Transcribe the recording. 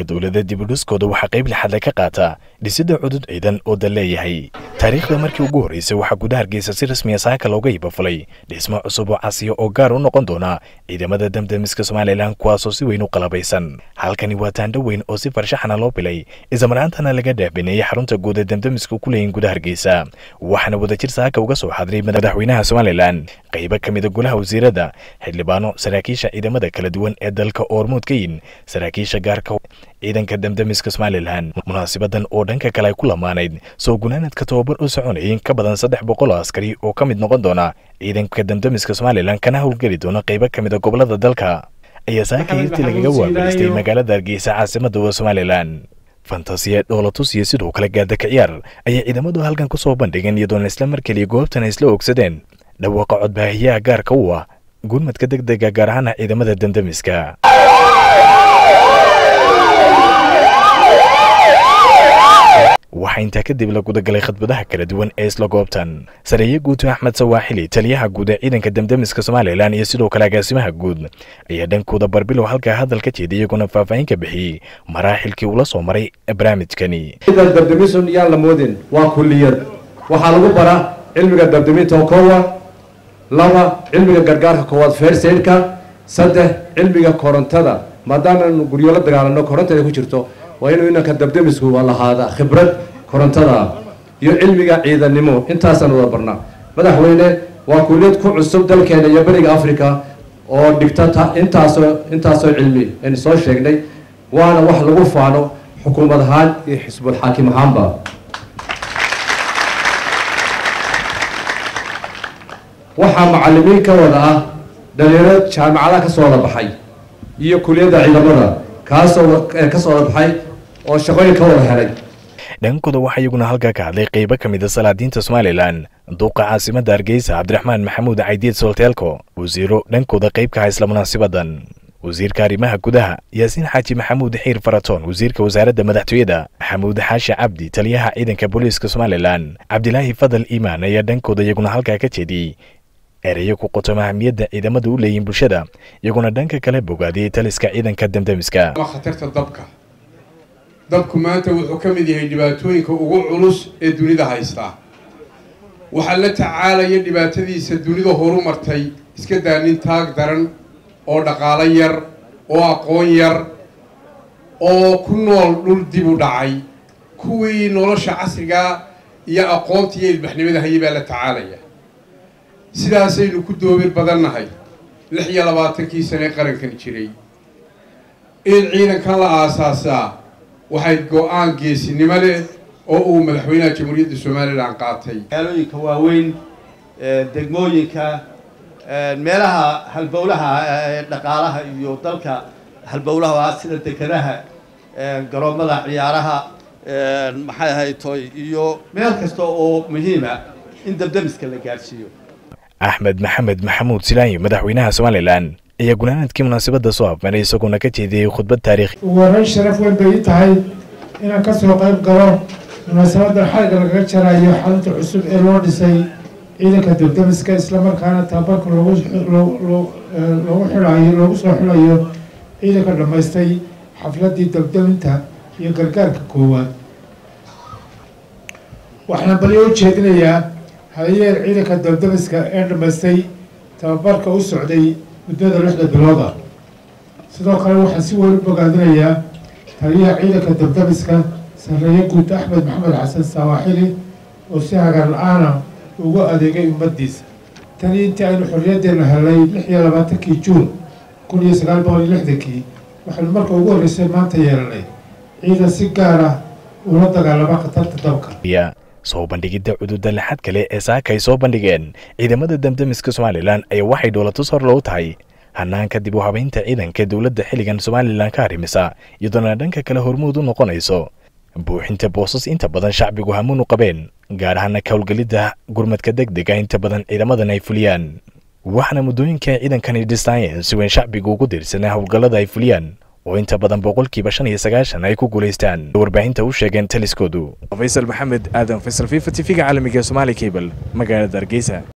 dowladda dibudhiskooda waxaa qayb lixadle ka qaata dhisidda cudud ciidan oo dal leeyahay taariikhda markii ugu horreysay waxaa gudaha hargeysa si rasmiya saaka looga ibafulay dhismo cusub oo casiya oo gaar u noqon doona ciidamada damdamiska somalilan kuwaasoo si weyn u qalabaysan halkani waa taandho weyn oo si farshaxana loo bilay islamaraantana laga dhaabineeyey xarunta guud ee damdamiska ku leeyihin gudaha hargeysa waxaana wadajir saaka uga soo xadiray madaxweynaha somalilan qaybo ka mida golaha wasiirada xildhibaano saraakiisha ciidamada kala duwan ee dalka oormuud ka yin saraakiisha gaarka ciidanka damdamiska somalilan munaasibadan oo dhanka kale ay ku lamaanayd soo gunaanadka tobabar u soconayay in ka badan saddex boqol oo askari oo ka mid noqon doona ciidanka damdamiska somalilan kana howlgeli doona qaybo ka mid a gobolada dalka ayaa saaka hirtii lagaga waabaristay magaalada hargeysa caasimada wa somalilan fantasiya dhoolatus iyo sidoo kale gaadaka ciyaar ayay ciidamadu halkan ku soo bandhigeen iyadoona isla mar keliya goobtan ay isla ogsadeen dhawaaqa codbaahiyaha gaarka u ah gurmadka deg dega gaar ahaana ciidamada damdamiska waxaa intaa kadib la gudagalay khadbadaha kala duwan ee isla goobtan sareeye guuto axmed sawaaxili taliyaha guud ee ciidanka damdamiska somalilan iyo sidoo kale agaasimaha guud ayaa dhankooda barbilow halkaa hadal ka jeeday iyaguna faahfaahin ka bixiyey maraaxilkii ula soo maray barnaamijkani dabdamisun yaan la moodin waa kulliyad waxaa lagu baraa cilmiga dabdaminta oo koowa laba cilmiga gargaarka koowaad fersaidka saddex cilmiga korontada maadaamaanu guryo la dagaalano korontada ku jirto waa inuu inanka dabdamisku lahaada khibrad korontada iyo cilmiga ciidannimo intaasaan wada barnaa madaxweyne waa kulliyad ku cusub dalkeena iyo beriga africa oo dhigta intaasoo intaasoo cilmi aynu soo sheegnay waana wax lagu faano xukuumad ahaan iyo xisbul xaakim ahaanba waxaa macalimiin ka wada ah dhalinyaro jaamacadaha kasoo wada baxay iyo kuliyadda ciidamada kaasoo kasoo wada baxay oo shaqooyin ka wada helay dhankooda waxaa iyaguna halkaa ka hadlay qaybo ka mid a salaadiinta somalilan duuqa caasimadda hargeysa cabdiraxmaan maxamuud caydiid solteelko wasiiro dhankooda qayb ka ha isla munaasibadan wasiirka arrimaha gudaha yaasiin xaaji maxamuud xiir faratoon wasiirka wasaaradda madaxtooyada maxamuud xaashi cabdi taliyaha ciidanka booliiska somalilan cabdilaahi fadal iimaan ayaa dhankooda iyaguna halkaa ka jeediyey ereyo ku qotoma ahamiyadda ciidamadu u leeyihin bulshada iyaguna dhanka kale bogaadiyey taliska ciidanka damdamiska khatarta dabka dabku maanta wuxuu ka mid yahay dhibaatooyinka ugu culus ee dunida haystaa waxaa la tacaalaya dhibaatadiisa dunida horu martay iska daa nin taag daran oo dhaqaalo yar oo aqoon yar oo ku nool dhul dib u dhacay kuwii nolosha casrigaa iyo aqoonta iyo ilbaxnimada hayay baa la tacaalaya sidaasaynu ku doobir badannahay lix iyo labaatankii sane qarankan jiray in ciidankan la aasaasaa waxay go-aan geesinimo leh oo uu madaxweynaha jamhuuriyadda somalilan qaatay magaalooyinka waaweyn degmooyinka meelaha halbowlaha dhaqaalaha iyo dalka halbowlaha sida dekedaha garoomada ciyaaraha maxay ahayd toy iyo meel kasta oo muhiima in dabdamiska la gaadhsiiyo axmed maxamed maxamuud silaanyo madaxweynaha somalilan ayaa gunaanadkii munaasabadda soo afmaray isagoona ka jeediyey khudbad taariikh ugu horreyn sharaf weyn bay ii tahay inaan ka soo qayb galo munaasabadan xaliga lagaga jarayo xarunta cusub ee loo dhisay ciidanka dabdamiska islamarkaana tababarka loogu loogu xilayo loogu soo xilayo ciidanka dhammaystay xafladdii dabdaminta iyo gargaarka koowaad waxaan balyo u jeedinayaa hadayeer ciidanka dabdamiska ee dhammaystay tababarka u socday muddada lixda bilood ah sidoo kale waxaan si weyn u bogaadinayaa taliyaha ciidanka dabdamiska sarreeye guud axmed maxamed xasan sawaaxili oo si hagar la-aana ugu adeegay ummaddiisa tani intii aynu xorriyaddeena helay lix iyo labaatankii juun kun iyo sagaal boqol iyo lixdankii waxaynu marka ugu horreysay maanta yeelanay ciidan si gaar ah ula dagaalama khatarta dabka soo bandhigidda cududa laxad kale ee saaka ay soo bandhigeen ciidamada damdamiska somalilan ayaa waxay dhoolatus hor loogu tahay hanaanka dib u habaynta ciidanka dowladda xilligan somalilan ka arrimisa iyadoona dhanka kale hormuud u noqonayso buuxinta boosas inta badan shacbigu hamuun u qabeen gaar ahaana ka howlgelidda gurmadka deg dega inta badan ciidamadan ay fuliyaan waxaana muddooyinka ciidankani dhistaayeen si weyn shacbigu ugu diirsanaa howlgallada ay fuliyaan oo inta badan boqolkiiba shan iyo sagaashan ay ku guulaystaan warbaahinta u sheegeen taliskoodu faysal maxamed aadan faysal fifa t v-ga caalamiga somaali cable magaalada hargeysa